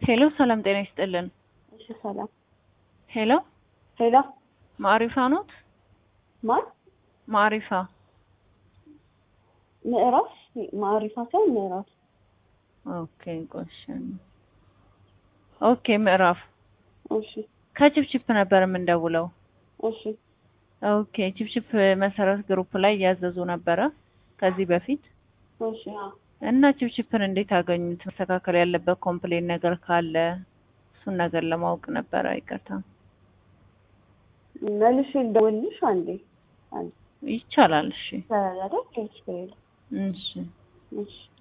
ሄሎ ሰላም ጤና ይስጥልን። እሺ ሰላም። ሄሎ ሄሎ ማዕሪፋ ኖት? ማን? ማዕሪፋ ምዕራፍ ማዕሪፋ ሳይሆን ምዕራፍ። ኦኬ ቆሽ ኦኬ ምዕራፍ እሺ ከቺፕቺፕ ነበር የምንደውለው። እሺ ኦኬ ቺፕቺፕ መሰረት ግሩፕ ላይ እያዘዙ ነበረ ከዚህ በፊት እሺ አዎ። እና ቺፕቺፕን እንዴት አገኙት? መስተካከል ያለበት ኮምፕሌን ነገር ካለ እሱን ነገር ለማወቅ ነበረ። ይቅርታ መልሼ ልደውልልሽ አንዴ አንዴ ይቻላል። እሺ ይቻላል አይደል? ችግር የለም። እሺ እሺ